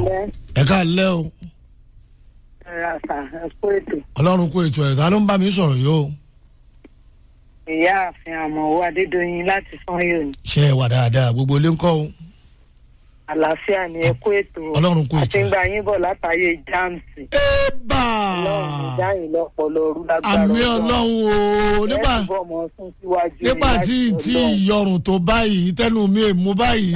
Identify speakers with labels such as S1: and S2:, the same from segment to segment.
S1: kalẹ́
S2: ẹ ká lẹ́ o
S1: ẹ̀rọ àṣà ẹ̀kọ́ ètò
S2: ọlọ́run kó ètò ẹ̀ka ló ń bá mi sọ̀rọ̀ yìí o
S1: ìyá àfin àmọ̀wò adédọ̀yìn láti sanyo ní
S2: ṣe é wà dáadáa gbogbo ilé ń kọ́ o
S1: àlàáfíà ní ẹ̀kọ́ ètò
S2: Ọlọ́run kó ètò
S1: àti ń gba yín bọ̀ látàyè jáàmùsì
S2: ébà
S1: ọlọ́run ìdáyìn lọ́pọ̀lọ́ ọ̀rú lágbára
S2: àmì ọlọ́run o nígbà
S1: ẹ̀ túbọ̀ mọ́ sún síwájú ní
S2: nígbà tí
S1: láti
S2: tí
S1: Ọlọ́run.
S2: ìyọrùn tó báyìí tẹnu mi èmú báyìí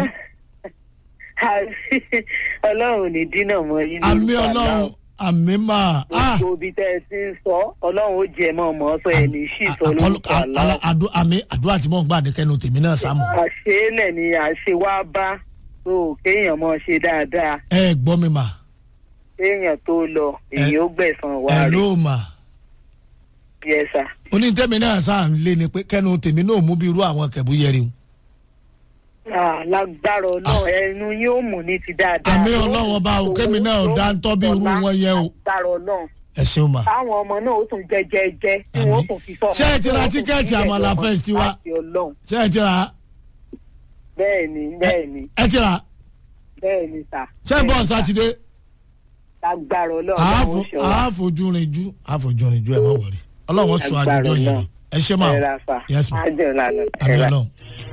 S1: ọlọ́run ò ní dínà mọ́ yín
S2: àmì
S1: lórúkọ
S2: ọlọ́run
S1: Aláà.
S2: àmì máa ah
S1: gbogbo ibi tẹ́ ẹ ti ń sọ ọlọ́run ó jẹ mọ́ ọmọ sọ ẹ̀ ní sí sọ lórúkọ àlá
S2: àmì àdúrà tí mò ń gbà ní kẹnu tèmi náà sáàmù
S1: àṣeélẹ̀ ni àṣe wá bá tó kéèyàn mọ́ ṣe dáadáa
S2: ẹ gbọ́ mi mà
S1: kéèyàn tó lọ èyí ó gbẹ̀san
S2: ẹ
S1: wá rí
S2: ló mà
S1: yẹsà
S2: onítẹ̀mí náà sáà ń lé ni pé kẹnu tèmi náà mú bí irú àwọn kẹ̀bú yẹri o
S1: lágbára ọlọ́run ẹnu yóò mú ní ti dáadáa
S2: àmì ọlọ́run ọba o kémi náà ò dá ń tọ́ bí irú wọn yẹn o
S1: lágbára ọlọ́run
S2: ẹ ṣeun mà.
S1: táwọn ọmọ náà ó tún jẹ jẹ jẹ tí wọn ó
S2: Àmín.
S1: tún fi sọ
S2: Ṣé ẹ ti ra tíkẹ́ẹ̀tì Àmàlà Fest wa? ṣé ẹ ti rà
S1: bẹ́ẹ̀ ni bẹ́ẹ̀ ni
S2: ẹ ti rà
S1: bẹ́ẹ̀ ni sà
S2: ṣé bọ́ọ̀ sátidé
S1: lágbára ọlọ́run
S2: àáfò
S1: ó ṣe wá
S2: àáfojúrinjú àáfojúrinjú ẹ má wọrí ọlọ́run sọ
S1: Agbára
S2: àjọjọ yẹn lọ
S1: Ọlọ́run.
S2: ẹ ṣe máa
S1: ẹ̀rà sà
S2: Yes, ma'am.
S1: ájọ lànà
S2: àmì
S1: ẹ̀rà.
S2: ọlọ́run.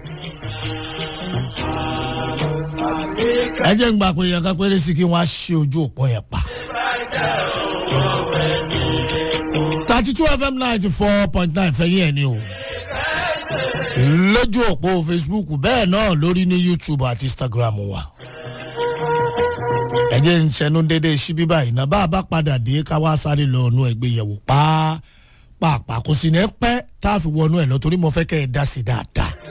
S2: ẹ jẹ́ ń gbà pé yẹn ká péré sí kí wọ́n á ṣe ojú òpó yẹn pa. thirty two fm ninety four point nine fẹ́yìn ẹ̀ ni o lójú òpó facebook bẹ́ẹ̀ náà lórí ní youtube àti instagram wa ẹ jẹ́ ń ṣẹnu dédé síbí báyìí náà bá a bá padà dé ká wá sáré lọ ọ̀nù ẹgbẹ́yẹ̀wò pàápàá kò sì ní pẹ́ tá a fi wọnú ẹ̀ lọ torí mo fẹ́ kẹ́ ẹ dá sí dáadáa